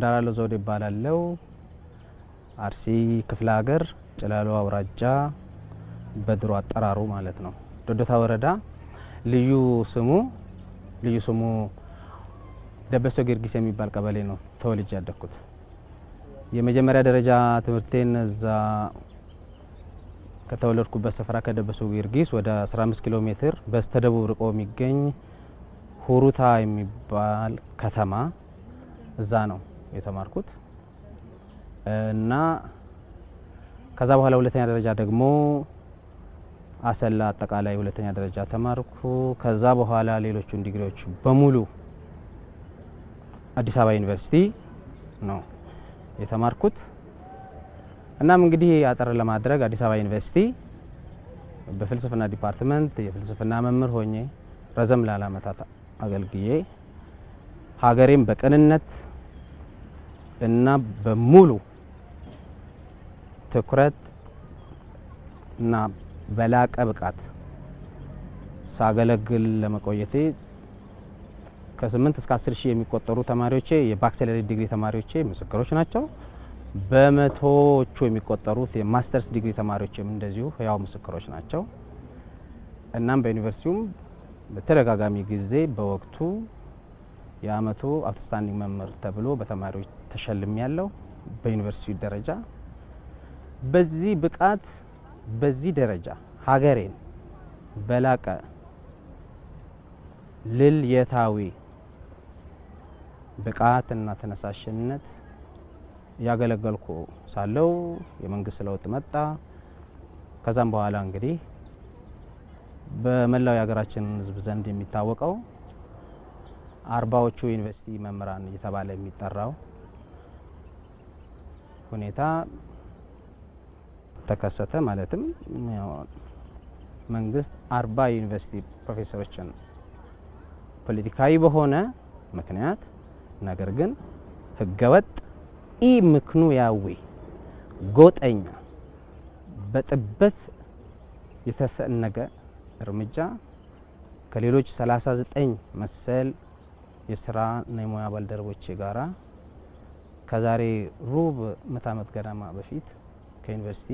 እንዳላለው ዘውዴ ይባላለው። አርሲ ክፍለ ሀገር ጭላሎ አውራጃ በድሮ አጠራሩ ማለት ነው ዶዶታ ወረዳ ልዩ ስሙ ልዩ ስሙ ደበሶ ጊዮርጊስ የሚባል ቀበሌ ነው ተወልጄ ያደግኩት። የመጀመሪያ ደረጃ ትምህርቴን እዛ ከተወለድኩበት ስፍራ ከደበሶ ጊዮርጊስ ወደ 15 ኪሎ ሜትር በስተደቡብ ርቆ የሚገኝ ሁሩታ የሚባል ከተማ እዛ ነው የተማርኩት እና ከዛ በኋላ ሁለተኛ ደረጃ ደግሞ አሰላ አጠቃላይ ሁለተኛ ደረጃ ተማርኩ። ከዛ በኋላ ሌሎቹን ዲግሪዎች በሙሉ አዲስ አበባ ዩኒቨርሲቲ ነው የተማርኩት። እናም እንግዲህ አጠር ለማድረግ አዲስ አበባ ዩኒቨርሲቲ በፍልስፍና ዲፓርትመንት የፍልስፍና መምህር ሆኜ ረዘም ላለ ዓመታት አገልግዬ ሀገሬም በቅንነት እና በሙሉ ትኩረት እና በላቀ ብቃት ሳገለግል ለመቆየቴ ከስምንት እስከ አስር ሺህ የሚቆጠሩ ተማሪዎቼ የባክሰለሪ ዲግሪ ተማሪዎቼ ምስክሮች ናቸው። በመቶዎቹ የሚቆጠሩት የማስተርስ ዲግሪ ተማሪዎችም እንደዚሁ ህያው ምስክሮች ናቸው። እናም በዩኒቨርሲቲውም በተደጋጋሚ ጊዜ በወቅቱ የአመቱ አውትስታንዲንግ መምህር ተብሎ በተማሪዎች ተሸልሚ ያለው በዩኒቨርሲቲ ደረጃ በዚህ ብቃት በዚህ ደረጃ ሀገሬን በላቀ ልልየታዊ ብቃት እና ተነሳሽነት ያገለገልኩ ሳለው የመንግስት ለውጥ መጣ። ከዛም በኋላ እንግዲህ በመላው የሀገራችን ህዝብ ዘንድ የሚታወቀው አርባዎቹ ዩኒቨርሲቲ መምህራን እየተባለ የሚጠራው ሁኔታ ተከሰተ። ማለትም መንግስት አርባ ዩኒቨርሲቲ ፕሮፌሰሮችን ፖለቲካዊ በሆነ ምክንያት ነገር ግን ህገወጥ ኢ ምክንያዊ ጎጠኛ በጥበት የተሰነገ እርምጃ ከሌሎች 39 መሰል የስራና የሙያ ባልደረቦቼ ጋራ ከዛሬ ሩብ ምዕተ ዓመት ገደማ በፊት ከዩኒቨርሲቲ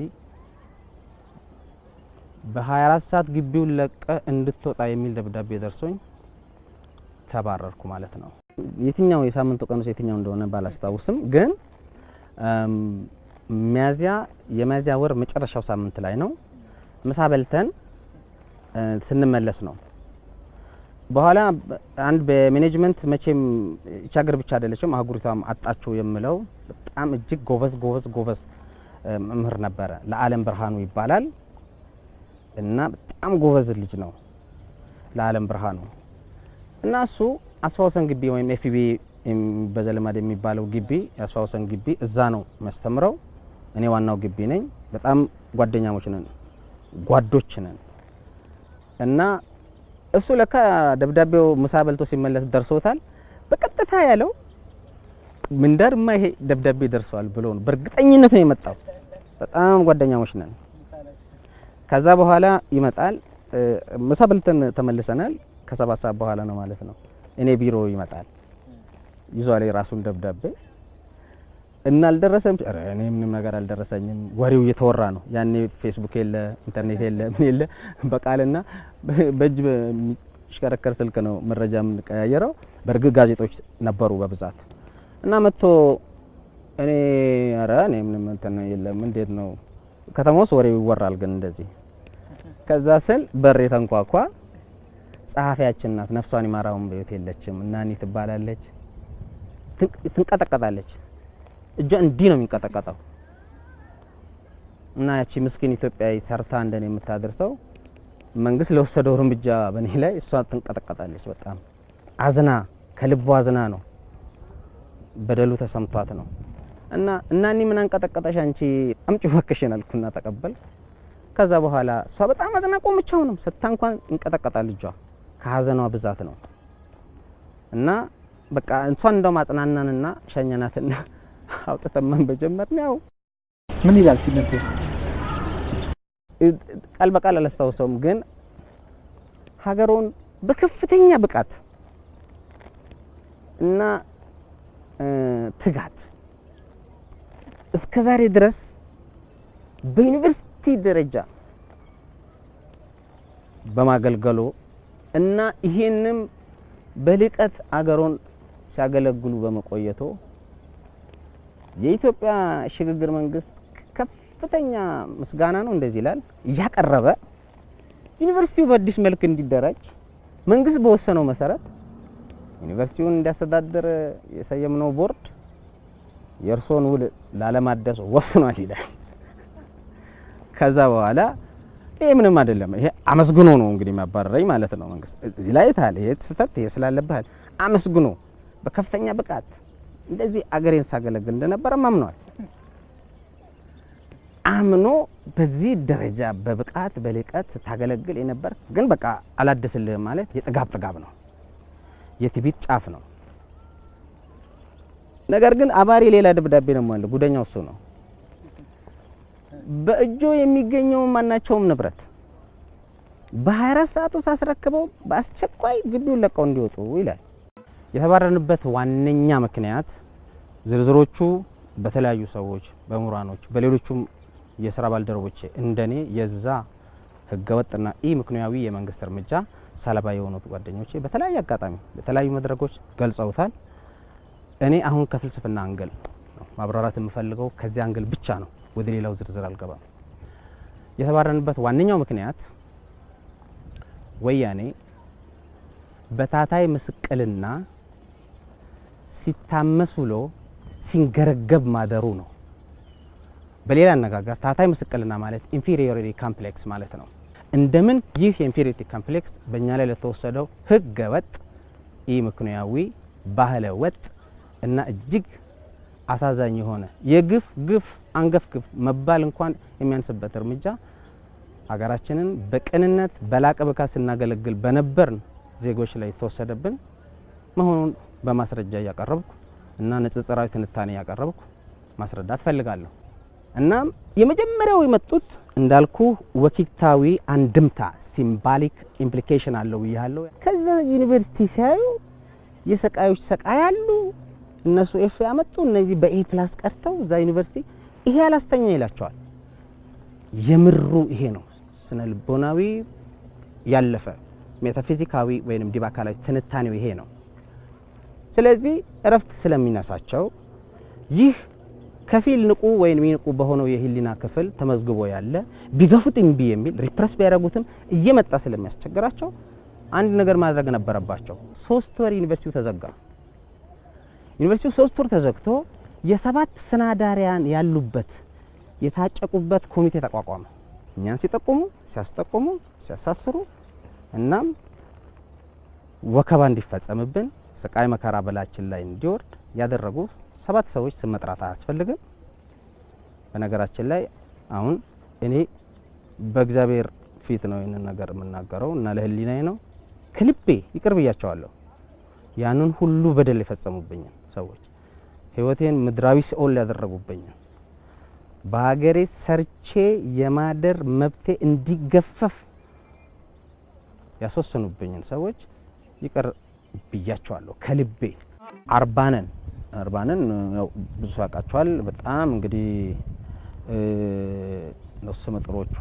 በ24 ሰዓት ግቢውን ለቀ እንድትወጣ የሚል ደብዳቤ ደርሶኝ ተባረርኩ ማለት ነው። የትኛው የሳምንቱ ቀኑስ የትኛው እንደሆነ ባላስታውስም ግን ሚያዚያ የሚያዚያ ወር መጨረሻው ሳምንት ላይ ነው ምሳ በልተን ስንመለስ ነው። በኋላ አንድ በሜኔጅመንት መቼም ይህች ሀገር ብቻ አይደለችም አህጉሪቷም አጣችው የምለው በጣም እጅግ ጎበዝ ጎበዝ ጎበዝ መምህር ነበረ። ለዓለም ብርሃኑ ይባላል እና በጣም ጎበዝ ልጅ ነው ለዓለም ብርሃኑ እና እሱ አስፋወሰን ግቢ ወይም ኤፍቢ በዘልማድ የሚባለው ግቢ የአስፋወሰን ግቢ እዛ ነው የሚያስተምረው። እኔ ዋናው ግቢ ነኝ። በጣም ጓደኛሞች ነን፣ ጓዶች ነን እና እሱ ለካ ደብዳቤው ምሳ በልቶ ሲመለስ ደርሶታል። በቀጥታ ያለው ምንዳርማ ይሄ ደብዳቤ ደርሰዋል ብሎ ነው። በእርግጠኝነት ነው የመጣው። በጣም ጓደኛሞች ነን። ከዛ በኋላ ይመጣል። ምሳ በልተን ተመልሰናል። ከሰባት ሰዓት በኋላ ነው ማለት ነው። እኔ ቢሮ ይመጣል ይዟል የራሱን ደብዳቤ እና አልደረሰም። ኧረ እኔ ምንም ነገር አልደረሰኝም። ወሬው እየተወራ ነው። ያኔ ፌስቡክ የለ፣ ኢንተርኔት የለ፣ ምን የለ። በቃልና በእጅ በሚሽከረከር ስልክ ነው መረጃ የምንቀያየረው። በእርግጥ ጋዜጦች ነበሩ በብዛት እና መጥቶ እኔ ኧረ እኔ ምንም እንትን የለም እንዴት ነው ከተማ ውስጥ ወሬው ይወራል ግን እንደዚህ ከዛ ስል በር የተንኳኳ ጸሐፊያችን ናት። ነፍሷን ይማራውን በሕይወት የለችም እና እኔ ትባላለች። ትንቀጠቀጣለች። እጇ እንዲህ ነው የሚንቀጠቀጠው እና ያቺ ምስኪን ኢትዮጵያዊ ሰርታ እንደኔ የምታደርሰው መንግስት ለወሰደው እርምጃ በእኔ ላይ እሷ ትንቀጠቀጣለች። በጣም አዝና ከልቧ አዝና ነው በደሉ ተሰምቷት ነው እና እና እኔ ምን አንቀጠቀጠሽ አንቺ አምጪ እባክሽን አልኩና ተቀበል። ከዛ በኋላ እሷ በጣም አዝና ቆመች። አሁንም ስታ እንኳን ይንቀጠቀጣል እጇ ከሀዘኗ ብዛት ነው እና በቃ እንሷን እንደው ማጽናናንና ሸኘናትና አውጥተን ማንበብ ጀመርን። ያው ምን ይላል ሲነበብ? ቃል በቃል አላስታውሰውም፣ ግን ሀገሩን በከፍተኛ ብቃት እና ትጋት እስከ ዛሬ ድረስ በዩኒቨርሲቲ ደረጃ በማገልገሉ እና ይሄንም በልቀት አገሮን ሲያገለግሉ በመቆየቶ የኢትዮጵያ ሽግግር መንግስት ከፍተኛ ምስጋና ነው እንደዚህ ይላል እያቀረበ ዩኒቨርሲቲው በአዲስ መልክ እንዲደራጅ መንግስት በወሰነው መሰረት ዩኒቨርሲቲውን እንዲያስተዳድር የሰየምነው ቦርድ የእርሶን ውል ላለማደስ ወስኗል ይላል። ከዛ በኋላ ይሄ ምንም አይደለም። ይሄ አመስግኖ ነው እንግዲህ ማባረረኝ ማለት ነው መንግስት። እዚህ ላይ ታል ይሄ ስህተት ይሄ ስላለብህ አመስግኖ በከፍተኛ ብቃት እንደዚህ አገሬን ሳገለግል እንደነበረ አምኗል። አምኖ በዚህ ደረጃ በብቃት በልቀት ስታገለግል የነበር ግን በቃ አላደስልህም ማለት የጥጋብ ጥጋብ ነው፣ የትቢት ጫፍ ነው። ነገር ግን አባሪ ሌላ ደብዳቤ ነው አለ። ጉደኛው እሱ ነው። በእጆ የሚገኘው ማናቸውም ንብረት በ24 ሰዓት ውስጥ አስረክበው በአስቸኳይ ግቢውን ለቀው እንዲወጡ ይላል። የተባረርንበት ዋነኛ ምክንያት ዝርዝሮቹ በተለያዩ ሰዎች፣ በምሁራኖች፣ በሌሎቹም የስራ ባልደረቦች እንደኔ የዛ ህገወጥና ኢ ምክንያዊ የመንግስት እርምጃ ሰለባ የሆኑት ጓደኞቼ በተለያየ አጋጣሚ በተለያዩ መድረኮች ገልጸውታል። እኔ አሁን ከፍልስፍና አንግል ነው ማብራራት የምፈልገው፣ ከዚህ አንግል ብቻ ነው። ወደ ሌላው ዝርዝር አልገባም። የተባረርንበት ዋነኛው ምክንያት ወያኔ በታታይ ምስቅልና ሲታመስ ውሎ ሲንገረገብ ማደሩ ነው። በሌላ አነጋገር ታታይ ምስቅልና ማለት ኢንፌሪዮሪቲ ካምፕሌክስ ማለት ነው። እንደምን ይህ የኢንፌሪዮሪቲ ካምፕሌክስ በእኛ ላይ ለተወሰደው ህገ ወጥ ኢ ምክንያዊ ባህለ ወጥ እና እጅግ አሳዛኝ የሆነ የግፍ ግፍ አንገፍ ግፍ መባል እንኳን የሚያንስበት እርምጃ ሀገራችንን በቅንነት በላቀ ብቃት ስናገለግል በነበርን ዜጎች ላይ የተወሰደብን መሆኑን በማስረጃ እያቀረብኩ እና ንጽጽራዊ ትንታኔ እያቀረብኩ ማስረዳት ፈልጋለሁ። እናም የመጀመሪያው የመጡት እንዳልኩ ወኪታዊ አንድምታ ሲምባሊክ ኢምፕሊኬሽን አለው ብያለሁ። ከዛ ዩኒቨርሲቲ ሲያዩ የሰቃዮች ሰቃይ አሉ። እነሱ ኤፍ ያመጡ እነዚህ በኤ ፕላስ ቀርተው እዛ ዩኒቨርሲቲ ይሄ አላስተኛ ይላቸዋል። የምሩ ይሄ ነው ስነ ልቦናዊ ያለፈ ሜታፊዚካዊ ወይንም ዲብ አካላዊ ትንታኔው ይሄ ነው። ስለዚህ እረፍት ስለሚነሳቸው ይህ ከፊል ንቁ ወይም ንቁ በሆነው የህሊና ክፍል ተመዝግቦ ያለ ቢገፉት እምቢ የሚል ሪፕረስ ቢያደርጉትም እየመጣ ስለሚያስቸግራቸው አንድ ነገር ማድረግ ነበረባቸው። ሶስት ወር ዩኒቨርሲቲው ተዘጋ። ዩኒቨርሲቲው ሶስት ወር ተዘግቶ የሰባት ስናዳሪያን ያሉበት የታጨቁበት ኮሚቴ ተቋቋመ። እኛን ሲጠቁሙ፣ ሲያስጠቁሙ፣ ሲያሳስሩ እናም ወከባ እንዲፈጸምብን ስቃይ መከራ በላችን ላይ እንዲወርድ ያደረጉ ሰባት ሰዎች ስም መጥራት አያስፈልግም። በነገራችን ላይ አሁን እኔ በእግዚአብሔር ፊት ነው ይህንን ነገር የምናገረው እና ለህሊናዬ ነው ከልቤ ይቅር ብያቸዋለሁ። ያንን ሁሉ በደል የፈጸሙብኝን ሰዎች ህይወቴን ምድራዊ ሲኦል ያደረጉብኝን በሀገሬ ሰርቼ የማደር መብቴ እንዲገፈፍ ያስወሰኑብኝን ሰዎች ይቅር ብያቸዋለሁ ከልቤ። አርባነን አርባነን ያው ብዙ ሰው ያውቃቸዋል። በጣም እንግዲህ ነፍሰ መጥሮቹ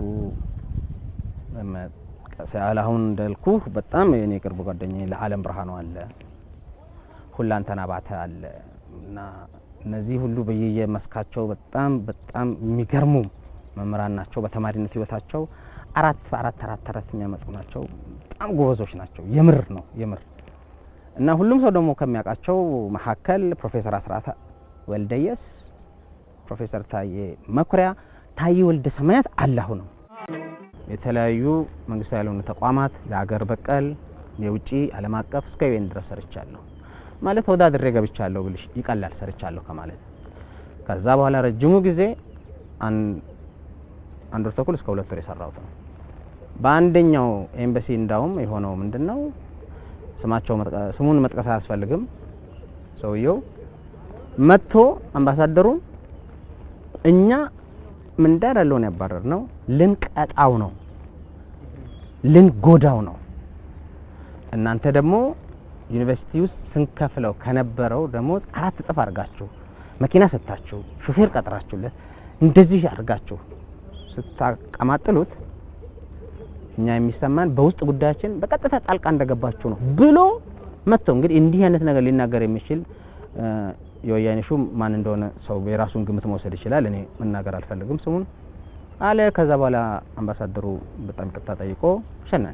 መጥቀስ ያህል አሁን እንዳልኩ በጣም የኔ ቅርብ ጓደኛዬ ለዓለም ብርሃኑ አለ፣ ሁላንተና ባተ አለ እና እነዚህ ሁሉ በየመስካቸው በጣም በጣም የሚገርሙ መምህራን ናቸው። በተማሪነት ህይወታቸው አራት አራት አራት አራት የሚያመጡ ናቸው። በጣም ጎበዞች ናቸው። የምር ነው የምር እና ሁሉም ሰው ደግሞ ከሚያውቃቸው መካከል ፕሮፌሰር አስራት ወልደየስ፣ ፕሮፌሰር ታዬ መኩሪያ፣ ታዬ ወልደ ሰማያት አላሁ ነው። የተለያዩ መንግስታዊ ያልሆኑ ተቋማት የሀገር በቀል የውጪ ዓለም አቀፍ እስከ ዩኤን ድረስ ሰርቻለሁ። ማለት ተወዳድሬ ገብቻለሁ ብልሽ ይቀላል ሰርቻለሁ ከማለት። ከዛ በኋላ ረጅሙ ጊዜ አንድ ወር ተኩል እስከ ሁለት ወር የሰራሁት ነው። በአንደኛው ኤምባሲ እንዳውም የሆነው ምንድነው ስማቸው ስሙን መጥቀስ አያስፈልግም። ሰውየው መጥቶ አምባሳደሩን እኛ ምንዳር ያለውን ያባረር ነው ልንቀጣው ነው ልንጎዳው ነው እናንተ ደግሞ ዩኒቨርሲቲ ውስጥ ስንከፍለው ከነበረው ደሞዝ አራት እጥፍ አድርጋችሁ መኪና ሰጥታችሁ ሹፌር ቀጥራችሁለት እንደዚህ አድርጋችሁ ስታቀማጥሉት እኛ የሚሰማን በውስጥ ጉዳያችን በቀጥታ ጣልቃ እንደገባችሁ ነው ብሎ መጥቶ እንግዲህ እንዲህ አይነት ነገር ሊናገር የሚችል እ፣ የወያኔ ሹም ማን እንደሆነ ሰው የራሱን ግምት መውሰድ ይችላል። እኔ መናገር አልፈልግም ስሙን አለ። ከዛ በኋላ አምባሳደሩ በጣም ይቅርታ ጠይቆ ሸናን።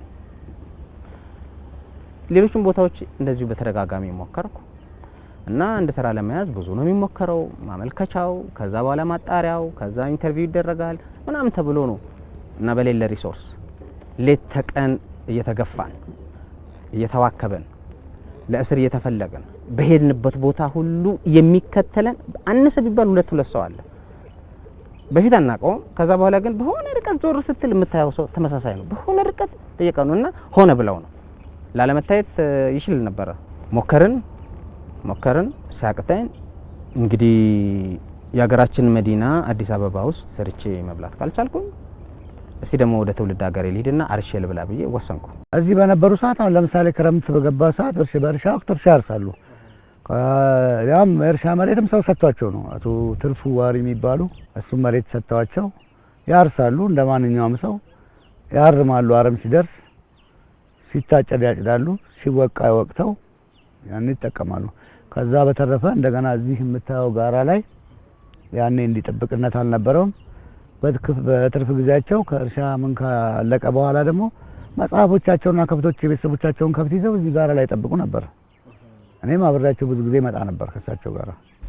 ሌሎችም ቦታዎች እንደዚሁ በተደጋጋሚ ሞከርኩ እና እንደ ስራ ለመያዝ ብዙ ነው የሚሞከረው። ማመልከቻው፣ ከዛ በኋላ ማጣሪያው፣ ከዛ ኢንተርቪው ይደረጋል ምናምን ተብሎ ነው እና በሌለ ሪሶርስ ሌት ተቀን እየተገፋን እየተዋከበን ለእስር እየተፈለገን በሄድንበት ቦታ ሁሉ የሚከተለን አነሰ ቢባል ሁለት ሁለት ሰው አለ። በፊት አናውቀውም። ከዛ በኋላ ግን በሆነ ርቀት ዞር ስትል የምታየው ሰው ተመሳሳይ ነው። በሆነ ርቀት ጠየቀኑ እና ሆነ ብለው ነው ላለመታየት እ፣ ይችል ነበረ። ሞከርን ሞከርን ሲያቅተን እንግዲህ የሀገራችን መዲና አዲስ አበባ ውስጥ ሰርቼ መብላት ካልቻልኩኝ እስቲ ደግሞ ወደ ትውልድ ሀገሬ ልሂድና አርሼ ልብላ ብዬ ወሰንኩ። እዚህ በነበሩ ሰዓት አሁን ለምሳሌ ክረምት በገባ ሰዓት እርሻ በእርሻ ወቅት እርሻ ያርሳሉ። ከ- ያም እርሻ መሬትም ሰው ሰጥቷቸው ነው። አቶ ትርፉ ዋሪ የሚባሉ እሱም መሬት ሰጥተዋቸው ያርሳሉ። እንደ ማንኛውም ሰው ያርማሉ። አረም ሲደርስ ሲታጨድ ያጭዳሉ፣ ሲወቃ ወቅተው ያን ይጠቀማሉ። ከዛ በተረፈ እንደገና እዚህ የምታየው ጋራ ላይ ያኔ እንዲጠብቅነት አልነበረውም። በትክፍ- በትርፍ ጊዜያቸው ከእርሻ ምን ካለቀ በኋላ ደግሞ መጽሐፎቻቸውና ከብቶች የቤተሰቦቻቸውን ከብት ይዘው እዚህ ጋራ ላይ ጠብቁ ነበር። እኔም አብሬያቸው ብዙ ጊዜ መጣ ነበር ከእሳቸው ጋር።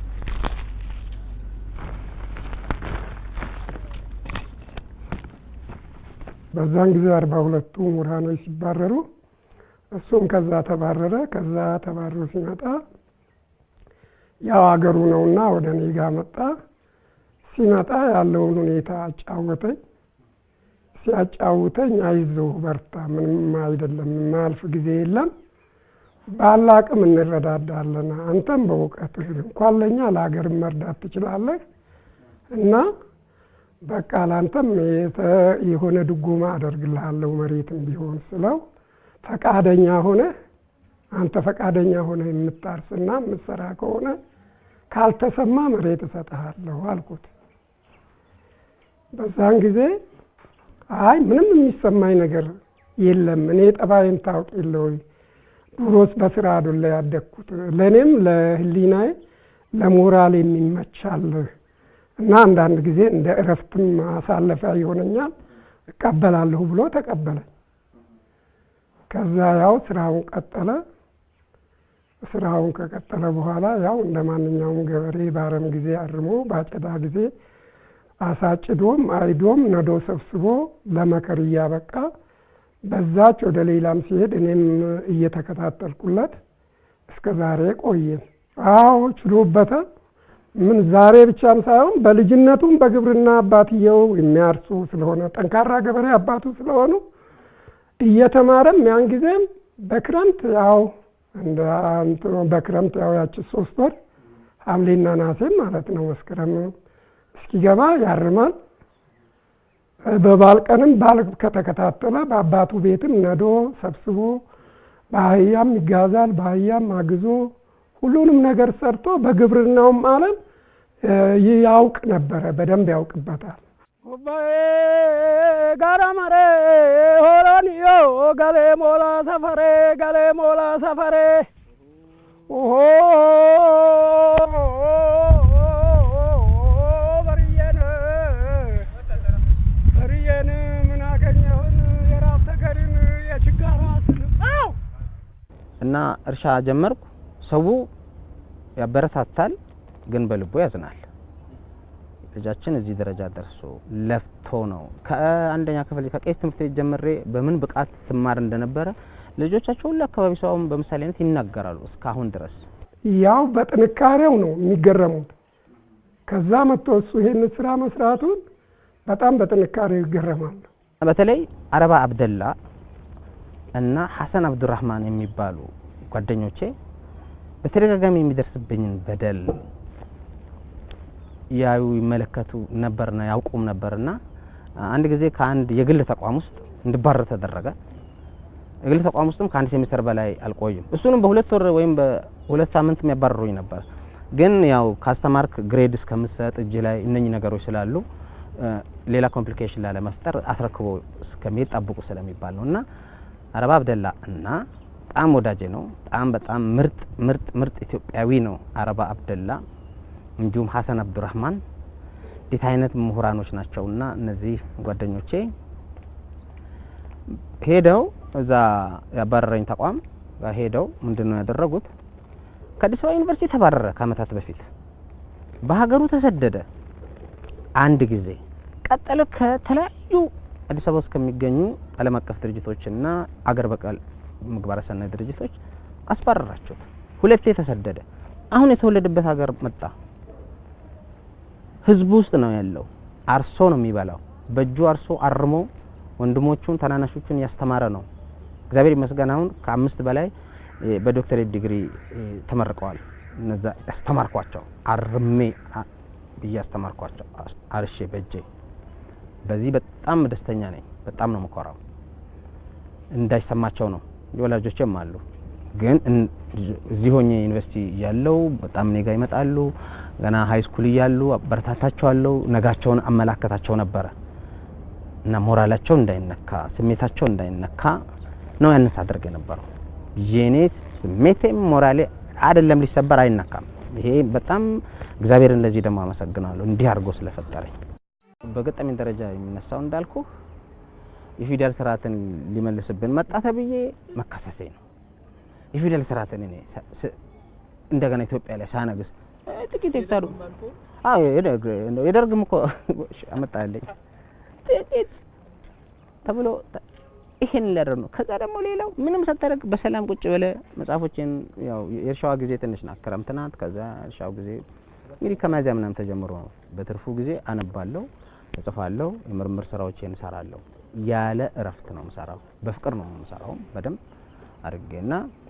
በዛን ጊዜ አርባ ሁለቱ ምሁራኖች ሲባረሩ እሱም ከዛ ተባረረ። ከዛ ተባረሩ ሲመጣ ያው አገሩ ነውና ወደ እኔ ጋ መጣ። ሲመጣ ያለውን ሁኔታ አጫወተኝ። ሲያጫውተኝ አይዞህ በርታ፣ ምንም አይደለም፣ የማያልፍ ጊዜ የለም፣ ባለ አቅም እንረዳዳለን። አንተም በእውቀትህ እንኳን ለእኛ ለሀገርም መርዳት ትችላለህ እና በቃ ለአንተም የተ- የሆነ ድጎማ አደርግልሃለሁ መሬትም ቢሆን ስለው ፈቃደኛ ሆነ አንተ ፈቃደኛ ሆነ የምታርስና የምትሰራ ከሆነ ካልተሰማ መሬት እሰጥሃለሁ አልኩት። በዛን ጊዜ አይ ምንም የሚሰማኝ ነገር የለም እኔ ጠባይን ታውቅ የለ ወይ ድሮስ በስራ አይደለ ያደግኩት ለእኔም ለህሊናዬ ለሞራል የሚመቻልህ እና አንዳንድ ጊዜ እንደ እረፍትም ማሳለፊያ ይሆነኛል እቀበላለሁ ብሎ ተቀበለኝ። ከዛ ያው ስራውን ቀጠለ። ስራውን ከቀጠለ በኋላ ያው እንደ ማንኛውም ገበሬ በአረም ጊዜ አርሞ በአጨዳ ጊዜ አሳጭዶም አይዶም ነዶ ሰብስቦ ለመከር እያበቃ በዛች ወደ ሌላም ሲሄድ እኔም እየተከታተልኩለት እስከ ዛሬ ቆየን። አዎ ችሎበታል። ምን ዛሬ ብቻም ሳይሆን በልጅነቱም በግብርና አባትየው የሚያርሱ ስለሆነ ጠንካራ ገበሬ አባቱ ስለሆኑ እየተማረም ያን ጊዜም በክረምት ያው እንደ እንትኑ በክረምት ያው ያቺ ሶስት ወር ሐምሌና ነሐሴ ማለት ነው መስከረም እስኪገባ ያርማል። በባል ቀንም ባል ከተከታተለ በአባቱ ቤትም ነዶ ሰብስቦ በአህያም ይጋዛል። በአህያም አግዞ ሁሉንም ነገር ሰርቶ በግብርናውም ዓለም ያውቅ ነበረ፣ በደንብ ያውቅበታል። ጋራ መሬ ሆሮንዮ ገሌ ሞላ ሰፈሬ ገሌ ሞላ ሰፈሬ ኦሆ በርየን በርየን ምን አገኘሁን የራብ ተገድን የችጋራ ስል አው እና እርሻ ጀመርኩ። ሰው ያበረታታል፣ ግን በልቡ ያዝናል። ልጃችን እዚህ ደረጃ ደርሶ ለፍቶ ነው ከአንደኛ ክፍል ከቄስ ትምህርት ቤት ጀምሬ በምን ብቃት ስማር እንደነበረ ልጆቻቸው ሁሉ አካባቢ ሰውም በምሳሌነት ይናገራሉ እስካሁን ድረስ። ያው በጥንካሬው ነው የሚገረሙት። ከዛ መጥቶ እሱ ይሄን ስራ መስራቱን በጣም በጥንካሬው ይገረማሉ። በተለይ አረባ አብደላ እና ሐሰን አብዱራህማን የሚባሉ ጓደኞቼ በተደጋጋሚ የሚደርስብኝን በደል ያዩ ይመለከቱ ነበርና ያውቁም ነበርና አንድ ጊዜ ከአንድ የግል ተቋም ውስጥ እንድባረር ተደረገ። የግል ተቋም ውስጥም ከአንድ ሴሚስተር በላይ አልቆይም። እሱንም በሁለት ወር ወይም በሁለት ሳምንት የሚያባርሩኝ ነበር። ግን ያው ካስተማርክ ግሬድ እስከምትሰጥ እጅ ላይ እነኚህ ነገሮች ስላሉ እ፣ ሌላ ኮምፕሊኬሽን ላለመፍጠር አስረክቦ እስከሚሄድ ጠብቁ ስለሚባል ነው እና አረባ አብደላ እና በጣም ወዳጄ ነው። በጣም በጣም ምርጥ ምርጥ ምርጥ ኢትዮጵያዊ ነው አረባ አብደላ። እንዲሁም ሀሰን አብዱራህማን እንዴት አይነት ምሁራኖች ናቸውና እነዚህ ጓደኞቼ ሄደው እዛ ያባረረኝ ተቋም ጋር ሄደው ምንድን ነው ያደረጉት? ከአዲስ አበባ ዩኒቨርሲቲ ተባረረ ከአመታት በፊት በሀገሩ ተሰደደ አንድ ጊዜ ቀጠለ። ከተለያዩ አዲስ አበባ ውስጥ ከሚገኙ ዓለም አቀፍ ድርጅቶችና አገር በቀል ምግባረ ሰናይ ድርጅቶች አስባረራቸው። ሁለቴ ተሰደደ። አሁን የተወለደበት ሀገር መጣ። ህዝቡ ውስጥ ነው ያለው። አርሶ ነው የሚበላው። በእጁ አርሶ አርሞ ወንድሞቹን ታናናሾቹን ያስተማረ ነው። እግዚአብሔር ይመስገን አሁን ከአምስት በላይ እ፣ በዶክተሬት ዲግሪ እ፣ ተመርቀዋል። እነዛ ያስተማርኳቸው አርሜ አ- ብዬ ያስተማርኳቸው አስ- አርሼ በእጄ በዚህ በጣም ደስተኛ ነኝ። በጣም ነው የምኮራው። እንዳይሰማቸው ነው የወላጆችም አሉ። ግን እን- እዚህ ሆኜ ዩኒቨርሲቲ እያለው በጣም እኔ ጋ ይመጣሉ። ገና ሀይ ስኩል እያሉ አበረታታቸዋለሁ። ነጋቸውን አመላከታቸው ነበረ እና ሞራላቸው እንዳይነካ፣ ስሜታቸው እንዳይነካ ነው ያንን ሳደርግ የነበረው። የኔ ስሜቴም ሞራሌ አይደለም ሊሰበር አይነካም። ይሄ በጣም እግዚአብሔርን ለዚህ ደግሞ አመሰግናለሁ እንዲህ አድርጎ ስለፈጠረኝ። በገጠመኝ ደረጃ የሚነሳው እንዳልኩ የፊደል ስርዓትን ሊመልስብን መጣ ተብዬ መከሰሴ ነው። የፊደል ስርዓትን እኔ ሳ- ስ- እንደገና ኢትዮጵያ ላይ ሳነግስ እ፣ ጥቂት ሄክታሩ አዎ የደርግ የደርግም እኮ አመጣልኝ ጥቂት ተብሎ ተ- ይሄን ሊያደርግ ነው። ከዛ ደግሞ ሌላው ምንም ሳታደርግ በሰላም ቁጭ ብለ መጽሐፎችን ያው የእርሻዋ ጊዜ ትንሽ ናት፣ ክረምት ናት። ከዛ እርሻው ጊዜ እንግዲህ ከሚያዝያ ምናምን ተጀምሮ ነው። በትርፉ ጊዜ አነባለሁ፣ እጽፋለሁ፣ የምርምር ስራዎችን እሰራለሁ። ያለ እረፍት ነው የምሰራው። በፍቅር ነው የምሰራው በደንብ አድርጌና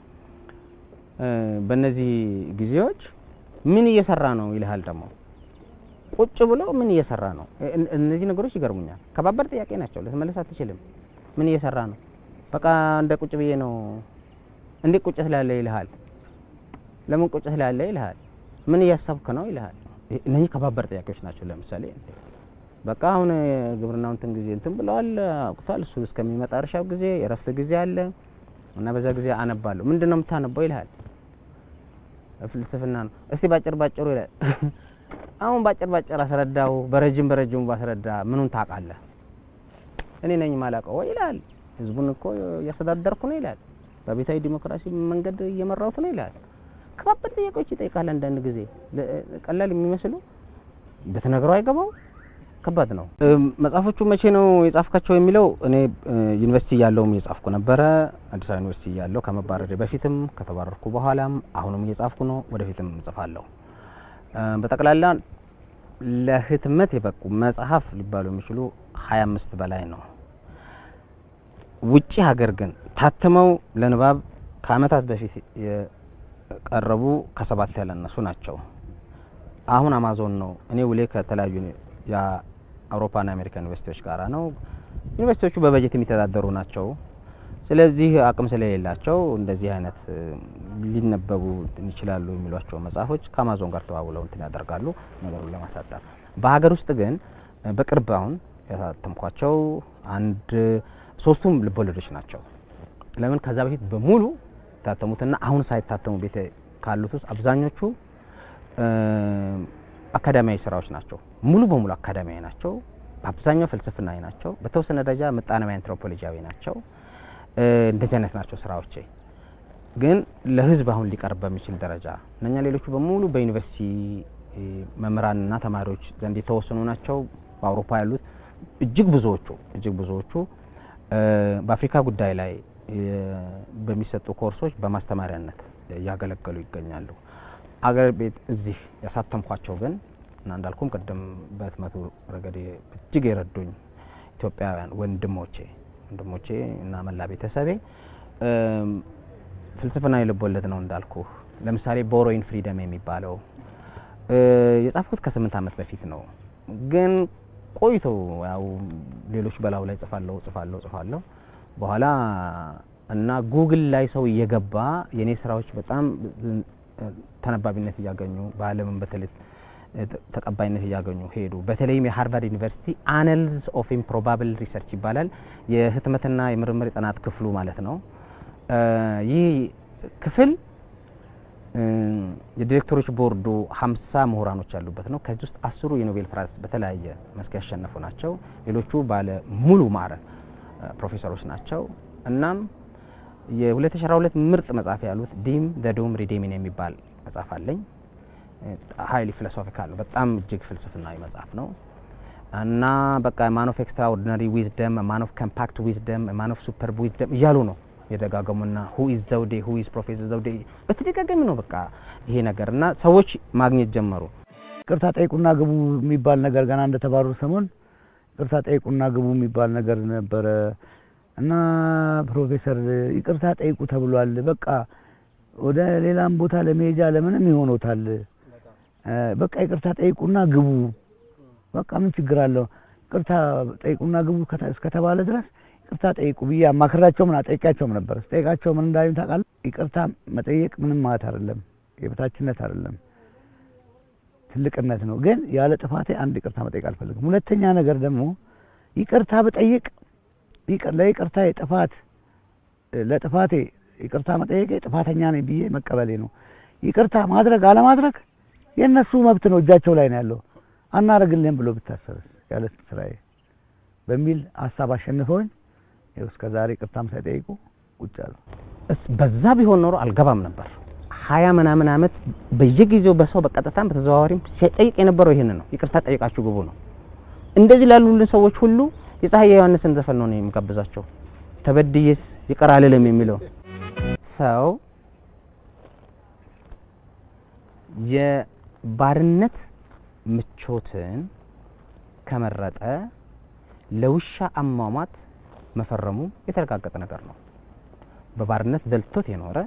እ፣ በእነዚህ ጊዜዎች ምን እየሰራ ነው ይልሃል ደግሞ ቁጭ ብሎ ምን እየሰራ ነው? እን- እነዚህ ነገሮች ይገርሙኛል። ከባባድ ጥያቄ ናቸው፣ ልትመለስ አትችልም። ምን እየሰራ ነው? በቃ እንደ ቁጭ ብዬ ነው። እንዴት ቁጭ ስላለ ይልሃል። ለምን ቁጭ ስላለ ይልሃል። ምን እያሰብክ ነው ይልሃል። እ- እነዚህ ከባባድ ጥያቄዎች ናቸው። ለምሳሌ በቃ አሁን የግብርናው እንትን ጊዜ እንትን ብለዋል አውቅቷል። እሱ እስከሚመጣ እርሻው ጊዜ የረፍት ጊዜ አለ እና በዛ ጊዜ አነባለሁ። ምንድን ነው የምታነበው ይልሃል። ፍልስፍና ነው። እስቲ ባጭር ባጭሩ ይላል። አሁን ባጭር ባጭር አስረዳው፣ በረጅም በረጅሙ ባስረዳ ምኑን ታውቃለህ? እኔ ነኝ ማላውቀው ወይ ይላል። ህዝቡን እኮ እያስተዳደርኩ ነው ይላል። በቤታዊ ዲሞክራሲ መንገድ እየመራሁት ነው ይላል። ከባድ ጥያቄዎች ይጠይቃል። አንዳንድ ጊዜ ለ- ቀላል የሚመስሉ ብትነግረው አይገባው ከባድ ነው። እም፣ መጽሐፎቹ መቼ ነው የጻፍካቸው የሚለው እኔ እ፣ ዩኒቨርሲቲ እያለሁም እየጻፍኩ ነበረ። አዲስ አበባ ዩኒቨርሲቲ እያለሁ ከመባረሬ በፊትም ከተባረርኩ በኋላም አሁንም እየጻፍኩ ነው። ወደፊትም እጽፋለሁ። እ፣ በጠቅላላ ለህትመት የበቁ መጽሐፍ ሊባሉ የሚችሉ ሀያ አምስት በላይ ነው። ውጪ ሀገር ግን ታትመው ለንባብ ከአመታት በፊት የቀረቡ ከሰባት ያላነሱ ናቸው። አሁን አማዞን ነው። እኔ ውሌ ከተለያዩ የአውሮፓና የአሜሪካ ዩኒቨርሲቲዎች ጋራ ነው። ዩኒቨርሲቲዎቹ በበጀት የሚተዳደሩ ናቸው። ስለዚህ አቅም ስለሌላቸው እንደዚህ አይነት እ፣ ሊነበቡ ይችላሉ የሚሏቸው መጽሐፎች ከአማዞን ጋር ተዋውለው እንትን ያደርጋሉ ነገሩን ለማሳጠር። በሀገር ውስጥ ግን እ፣ በቅርብ አሁን ያሳተምኳቸው አንድ ሶስቱም ልቦለዶች ናቸው። ለምን ከዛ በፊት በሙሉ የታተሙትና አሁን ሳይታተሙ ቤት ካሉት ውስጥ አብዛኞቹ እ፣ አካዳሚያዊ ስራዎች ናቸው። ሙሉ በሙሉ አካዳሚያዊ ናቸው። በአብዛኛው ፍልስፍናዊ ናቸው። በተወሰነ ደረጃ ምጣኔያዊ አንትሮፖሎጂያዊ ናቸው። እ፣ እንደዚህ አይነት ናቸው ስራዎቼ። ግን ለህዝብ አሁን ሊቀርብ በሚችል ደረጃ እነኛ ሌሎቹ በሙሉ በዩኒቨርሲቲ እ፣ መምህራንና ተማሪዎች ዘንድ የተወሰኑ ናቸው። በአውሮፓ ያሉት እጅግ ብዙዎቹ እጅግ ብዙዎቹ እ፣ በአፍሪካ ጉዳይ ላይ እ፣ በሚሰጡ ኮርሶች በማስተማሪያነት እያገለገሉ ይገኛሉ። አገር ቤት እዚህ ያሳተምኳቸው ግን እና እንዳልኩም ቅድም በህትመቱ ረገድ እጅግ የረዱኝ ኢትዮጵያውያን ወንድሞቼ ወንድሞቼ እና መላ ቤተሰቤ እም፣ ፍልስፍናዊ ልቦለድ ነው እንዳልኩ። ለምሳሌ ቦሮይን ፍሪደም የሚባለው እ፣ የጻፍኩት ከስምንት ዓመት በፊት ነው። ግን ቆይቶ ያው ሌሎች በላዩ ላይ ጽፋለሁ ጽፋለሁ ጽፋለሁ በኋላ እና ጉግል ላይ ሰው እየገባ የኔ ስራዎች በጣም ተነባቢነት እያገኙ በዓለምም በተለይ ተቀባይነት እያገኙ ሄዱ። በተለይም የሃርቫርድ ዩኒቨርሲቲ አናልስ ኦፍ ኢምፕሮባብል ሪሰርች ይባላል የህትመትና የምርምር የጥናት ክፍሉ ማለት ነው። ይህ ክፍል የዲሬክተሮች ቦርዱ ሀምሳ ምሁራኖች ያሉበት ነው። ከዚህ ውስጥ አስሩ የኖቤል ፕራይስ በተለያየ መስክ ያሸነፉ ናቸው። ሌሎቹ ባለ ሙሉ ማዕረግ ፕሮፌሰሮች ናቸው። እናም የ2012 ምርጥ መጽሐፍ ያሉት ዲም ዘ ዶም ሪዴሚን የሚባል መጽሐፍ አለኝ። ሀይሊ ፊሎሶፊካል ነው። በጣም እጅግ ፍልስፍናዊ መጽሐፍ ነው እና በቃ ማን ኦፍ ኤክስትራኦርዲናሪ ዊዝደም፣ ማን ኦፍ ኮምፓክት ዊዝደም፣ ማን ኦፍ ሱፐር ዊዝደም እያሉ ነው የደጋገሙና ሁ ኢዝ ዘውዴ ሁ ኢዝ ፕሮፌሰር ዘውዴ በተደጋጋሚ ነው በቃ ይሄ ነገር እና ሰዎች ማግኘት ጀመሩ። ይቅርታ ጠይቁና ግቡ የሚባል ነገር ገና እንደተባረሩ ሰሞን ይቅርታ ጠይቁና ግቡ የሚባል ነገር ነበረ እና ፕሮፌሰር ይቅርታ ጠይቁ ተብሏል። በቃ ወደ ሌላም ቦታ ለመሄጃ ለምንም ይሆኖታል። በቃ ይቅርታ ጠይቁና ግቡ። በቃ ምን ችግር አለው? ይቅርታ ጠይቁና ግቡ እስከተባለ ድረስ ይቅርታ ጠይቁ ብዬ አማክራቸው ምን አጠይቃቸውም ነበር። ስጠይቃቸው ምን እንዳሉኝ ታውቃለህ? ይቅርታ መጠየቅ ምንም ማለት አይደለም፣ የበታችነት አይደለም፣ ትልቅነት ነው። ግን ያለ ጥፋቴ አንድ ይቅርታ መጠየቅ አልፈልግም። ሁለተኛ ነገር ደግሞ ይቅርታ ብጠይቅ ለይቅርታ ጥፋት ለጥፋቴ ይቅርታ መጠየቄ ጥፋተኛ ነኝ ብዬ መቀበሌ ነው። ይቅርታ ማድረግ አለማድረግ የእነሱ መብት ነው፣ እጃቸው ላይ ነው ያለው። አናደርግልህም ብሎ ብታሰብስ ያለ ስራዬ በሚል ሀሳብ አሸንፈውኝ ይኸው እስከ ዛሬ ይቅርታም ሳይጠይቁ ቁጭ አሉ። በዛ ቢሆን ኖሮ አልገባም ነበር። ሀያ ምናምን አመት በየጊዜው በሰው በቀጥታም በተዘዋዋሪም ሲጠይቅ የነበረው ይህንን ነው። ይቅርታ ጠይቃችሁ ግቡ ነው። እንደዚህ ላሉልን ሰዎች ሁሉ የፀሐይ ዮሐንስን ዘፈን ነው የምጋብዛቸው። ተበድዬስ ይቅር አልልም የሚለው ሰው የባርነት ምቾትን ከመረጠ ለውሻ አሟሟት መፈረሙ የተረጋገጠ ነገር ነው። በባርነት ደልቶት የኖረ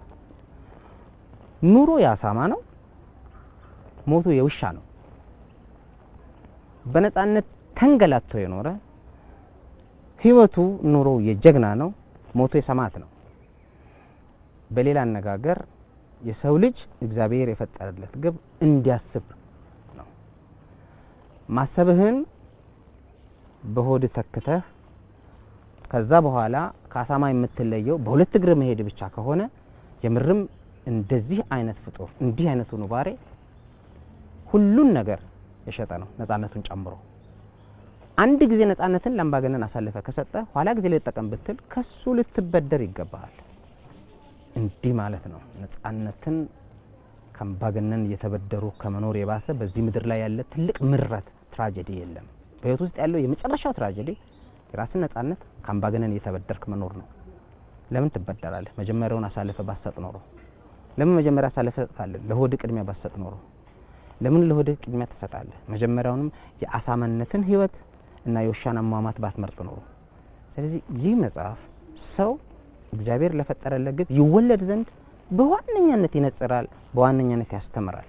ኑሮ የአሳማ ነው፣ ሞቱ የውሻ ነው። በነጻነት ተንገላቶ የኖረ ህይወቱ ኑሮ የጀግና ነው፣ ሞቱ የሰማዕት ነው። በሌላ አነጋገር የሰው ልጅ እግዚአብሔር የፈጠረለት ግብ እንዲያስብ ነው። ማሰብህን በሆድ ተክተህ ከዛ በኋላ ከአሳማ የምትለየው በሁለት እግር መሄድ ብቻ ከሆነ የምርም እንደዚህ አይነት ፍጡር እንዲህ አይነቱ ኑባሬ ሁሉን ነገር የሸጠ ነው፣ ነጻነቱን ጨምሮ። አንድ ጊዜ ነጻነትን ለአምባገነን አሳልፈ ከሰጠ ኋላ ጊዜ ልጠቀም ብትል ከሱ ልትበደር ይገባሃል። እንዲህ ማለት ነው። ነጻነትን ከአምባገነን እየተበደሩ ከመኖር የባሰ በዚህ ምድር ላይ ያለ ትልቅ ምረት ትራጀዲ የለም። በህይወት ውስጥ ያለው የመጨረሻው ትራጀዲ የራስን ነጻነት ከአምባገነን እየተበደርክ መኖር ነው። ለምን ትበደራለህ? መጀመሪያውን አሳልፈ ባሰጥ ኖሮ ለምን መጀመሪያ አሳልፈ ትሰጣለህ? ለሆድ ቅድሚያ ባሰጥ ኖሮ ለምን ለሆድ ቅድሚያ ትሰጣለህ? መጀመሪያውንም የአሳማነትን ህይወት እና የውሻን አሟሟት ባትመርጥ ኖሮ። ስለዚህ ይህ መጽሐፍ ሰው እግዚአብሔር ለፈጠረለት ግብ ይወለድ ዘንድ በዋነኛነት ይነጽራል፣ በዋነኛነት ያስተምራል።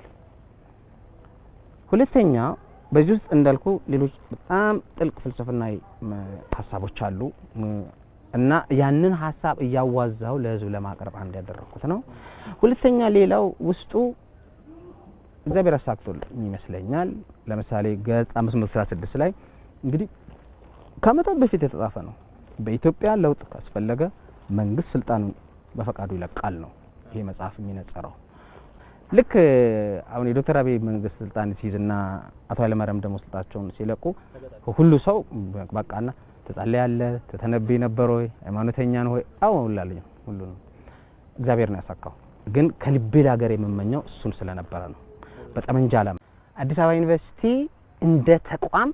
ሁለተኛ በዚህ ውስጥ እንዳልኩ ሌሎች በጣም ጥልቅ ፍልስፍናዊ ሀሳቦች አሉ እና ያንን ሀሳብ እያዋዛው ለህዝብ ለማቅረብ አንድ ያደረኩት ነው። ሁለተኛ ሌላው ውስጡ እግዚአብሔር አሳክቶልኝ ይመስለኛል። ለምሳሌ ገጽ 516 ላይ እንግዲህ ከዓመታት በፊት የተጻፈ ነው። በኢትዮጵያ ለውጥ ካስፈለገ መንግስት ስልጣኑን በፈቃዱ ይለቃል ነው ይሄ መጽሐፍ የሚነጸረው። ልክ አሁን የዶክተር አብይ መንግስት ስልጣን ሲይዝና አቶ ኃይለማርያም ደግሞ ስልጣቸውን ሲለቁ ሁሉ ሰው በቃና ትጸልያለህ፣ ትተነብይ ነበር ወይ ሃይማኖተኛ ነው ወይ? አዎ እላለሁ። ሁሉ ነው እግዚአብሔር ነው ያሳካው። ግን ከልቤ ለሀገር የምመኘው እሱን ስለነበረ ነው። በጠመንጃ ዓላማ አዲስ አበባ ዩኒቨርሲቲ እንደ ተቋም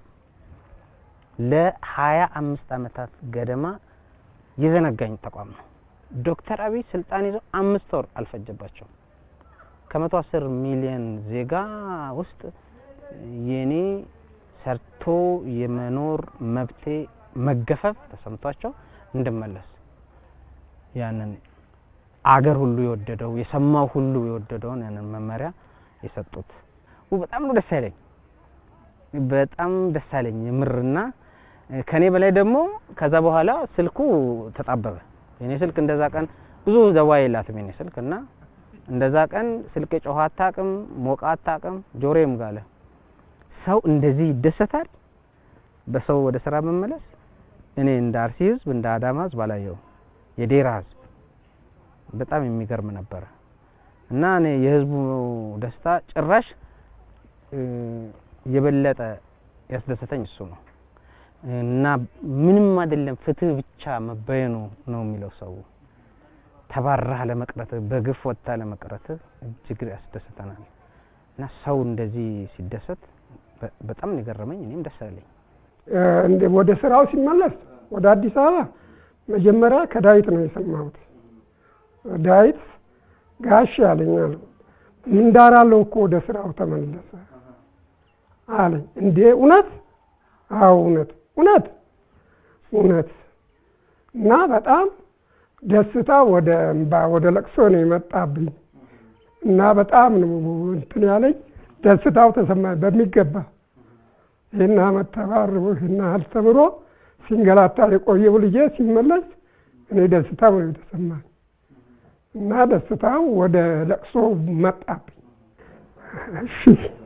ለሀያ አምስት አመታት ገደማ የዘነጋኝ ተቋም ነው። ዶክተር አብይ ስልጣን ይዘው አምስት ወር አልፈጀባቸውም። ከመቶ አስር ሚሊዮን ዜጋ ውስጥ የኔ ሰርቶ የመኖር መብቴ መገፈፍ ተሰምቷቸው እንድመለስ ያንን አገር ሁሉ የወደደው የሰማው ሁሉ የወደደውን ያንን መመሪያ የሰጡት በጣም ነው ደስ ያለኝ። በጣም ደስ ያለኝ የምርና ከኔ በላይ ደግሞ ከዛ በኋላ ስልኩ ተጣበበ። የኔ ስልክ እንደዛ ቀን ብዙ ደዋ የላትም የኔ ስልክ እና እንደዛ ቀን ስልክ ጮኸ አታውቅም፣ ሞቃ አታውቅም፣ ጆሮዬም ጋለ። ሰው እንደዚህ ይደሰታል በሰው ወደ ስራ መመለስ። እኔ እንደ አርሲ ህዝብ እንደ አዳማ ህዝብ አላየው። የዴራ ህዝብ በጣም የሚገርም ነበረ እና እኔ የህዝቡ ደስታ ጭራሽ እ፣ የበለጠ ያስደሰተኝ እሱ ነው እና ምንም አይደለም ፍትህ ብቻ መበየኑ ነው የሚለው ሰው ተባራህ ለመቅረት በግፍ ወጥታ ለመቅረት እጅግ ያስደስተናል እና ሰው እንደዚህ ሲደሰት በ- በጣም ነው የገረመኝ። እኔም ደስ አለኝ። እ፣ እንደ ወደ ስራው ሲመለስ ወደ አዲስ አበባ መጀመሪያ ከዳዊት ነው የሰማሁት። ዳዊት ጋሽ ያለኛል ምንዳር አለው እኮ ወደ ስራው ተመለሰ አለኝ። እንዴ እውነት? አዎ እውነት እውነት እውነት። እና በጣም ደስታ ወደ እምባ ወደ ለቅሶ ነው የመጣብኝ እና በጣም ነው እንትን ያለኝ ደስታው ተሰማኝ በሚገባ ይህን አመት ተባርቦ ይህን ያህል ተምሮ ሲንገላታ የቆየው ልጄ ሲመለስ እኔ ደስታው ነው የተሰማኝ እና ደስታው ወደ ለቅሶ መጣብኝ። እሺ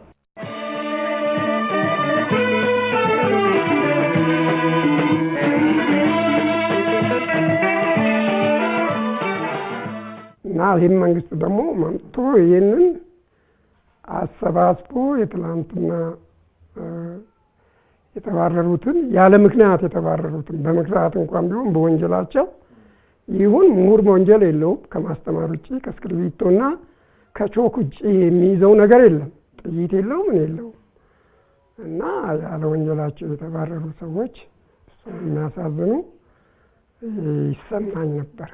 እና ይህን መንግስት ደግሞ መምቶ ይህንን አሰባስቦ የትላንትና እ፣ የተባረሩትን ያለ ምክንያት የተባረሩትን በምክንያት እንኳን ቢሆን በወንጀላቸው ይሁን ምሁር በወንጀል የለውም ከማስተማር ውጭ ከእስክርቢቶና ከቾክ ውጭ የሚይዘው ነገር የለም። ጥይት የለው ምን የለውም እና ያለ ወንጀላቸው የተባረሩ ሰዎች እሱን የሚያሳዝኑ ይሰማኝ ነበር።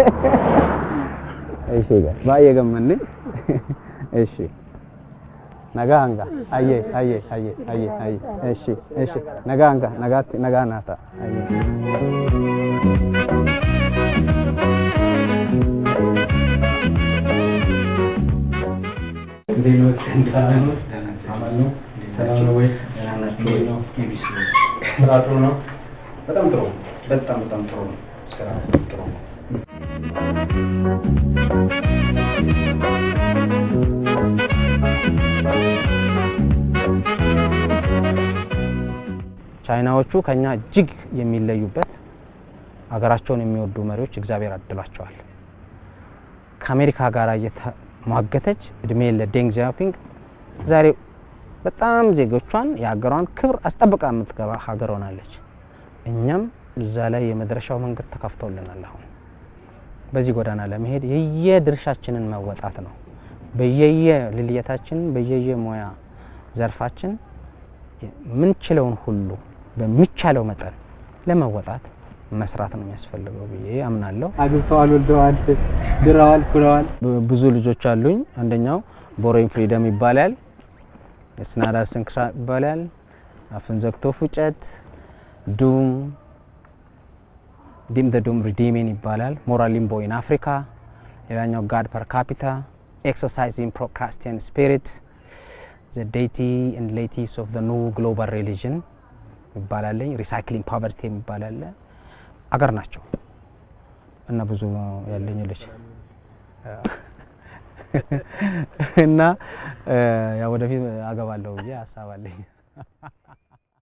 እሺ ጋር ባየ ገመን እሺ ነጋ አንጋ አየ አየ አየ አየ አየ እሺ እሺ ነጋ አንጋ ነጋ ነጋ ናታ አየ በጣም ጥሩ በጣም በጣም ጥሩ ነው። ስራ ጥሩ ነው። ቻይናዎቹ ከኛ እጅግ የሚለዩበት ሀገራቸውን የሚወዱ መሪዎች እግዚአብሔር አድሏቸዋል። ከአሜሪካ ጋር እየተሟገተች እድሜ ለዴንግ ዚያኦፒንግ ዛሬ በጣም ዜጎቿን የሀገሯን ክብር አስጠብቃ የምትገባ ሀገር ሆናለች። እኛም እዛ ላይ የመድረሻው መንገድ ተከፍቶልናል። አሁን በዚህ ጎዳና ለመሄድ የየድርሻችንን መወጣት ነው። በየየ ልልየታችን በየየ ሙያ ዘርፋችን ምንችለውን ሁሉ በሚቻለው መጠን ለመወጣት መስራት ነው የሚያስፈልገው ብዬ አምናለሁ። አግብተዋል፣ ወልደዋል፣ ድረዋል፣ ኩለዋል። ብ- ብዙ ልጆች አሉኝ። አንደኛው ቦሮይን ፍሪደም ይባላል። የስናዳ ስንክሳ ይባላል። አፍን ዘግቶ ፉጨት፣ ዱም ዲም ደ ዱም ሪዲሚን ይባላል። ሞራል ሊምቦ ኢን አፍሪካ። ሌላኛው ጋድ ፐር ካፒታ፣ ኤክሰርሳይዚንግ ፕሮክራስቲያን ስፒሪት፣ ዘ ዴይቲ ኤንድ ሌቲስ ኦፍ ዘ ኒው ግሎባል ሪሊጅን ይባላለኝ። ሪሳይክሊንግ ፖቨርቲ የሚባላለ አገር ናቸው እና ብዙ ያለኝ ልጅ እና ያ ወደፊት አገባለሁ ብዬ ሀሳብ አለኝ።